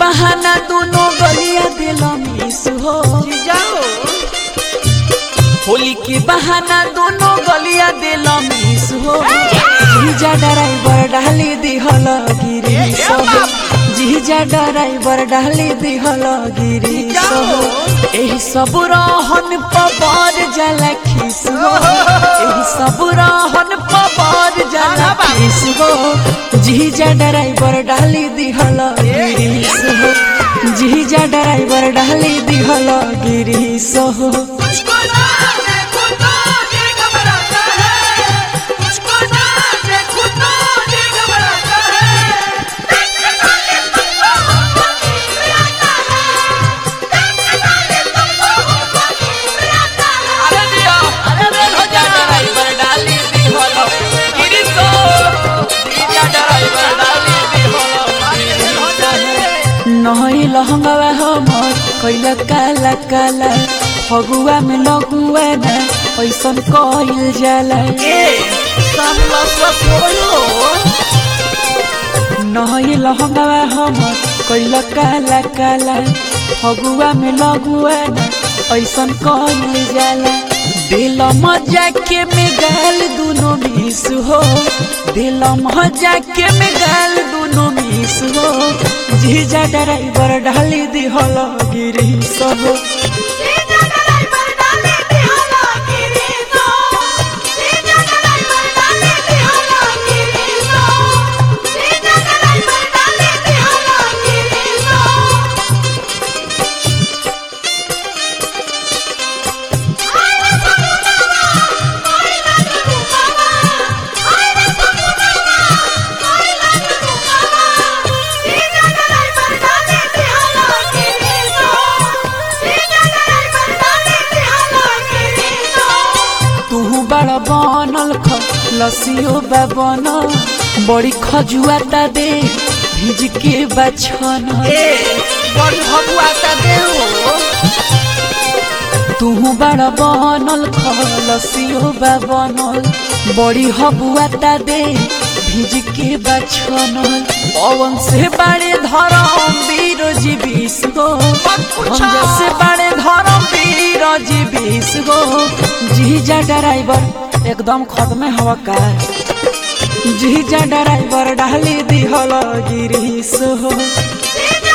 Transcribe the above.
बहाना दोनों गलिया दिल मिस हो जाओ होली के बहाना दोनों गलिया दिल मिस हो जीजा ड्राइवर डाली दिहल गिरी सब जीजा ड्राइवर डाली दिहल गिरी सब एही सब रहन पबर जला खिस हो एही सब रहन पबर जला खिस हो जीजा ड्राइवर डाली दिहल गिरी हो जीजा ड्राइवर डाली दिहल गिरी हो मुझको ना देखो तो ये घबराता है मुझको ना देखो तो ये घबराता है देखने वाले तुमको मुस्कुराता है देखने वाले तुमको मुस्कुराता है अरे दिया अरे रे जीजा ड्राइवर डाली दिहल गिरी हो जीजा ड्राइवर डाली दिहल नही लहंगवा हमर कैला काला काला फगुआ में लगुआ ना ऐसन कइल जाला नही लहंगवा हमर कैला काला काला फगुआ में लगुआ ना ऐसन कइल जाला दिल मजा के में गाल दुनो मिस हो दिल मजा के में गाल दुनो मिस हो जीजा ड्राइवर डाली दिहल गिरी सब जीजा ड्राइवर डाले दिहला गिरी सो जीजा ड्राइवर डाले दिहला गिरी सो जीजा ड्राइवर डाले दिहला गिरी सो आरे समुदावा कोई ना डूबावा आरे समुदावा कोई ना डूबावा जीजा ड्राइवर डाले दिहला गिरी सो जीजा ड्राइवर डाले दिहला गिरी सो तू बड़ा बनल ख लसियो बा बनल बड़ी खजुआ ता दे भिज के बछन बड़ी भगुआ ता दे हो तू बड़ा बनल ख लसियो बा बनल बड़ी हबुआ ता दे भिज के बछन पवन से बड़े धरम वीर जी बीस गो हम से बड़े धरम वीर जी बीस गो जीजा ड्राइवर एकदम खत्म हवा का जीजा ड्राइवर डाली दिहल गिरीस हो जीजा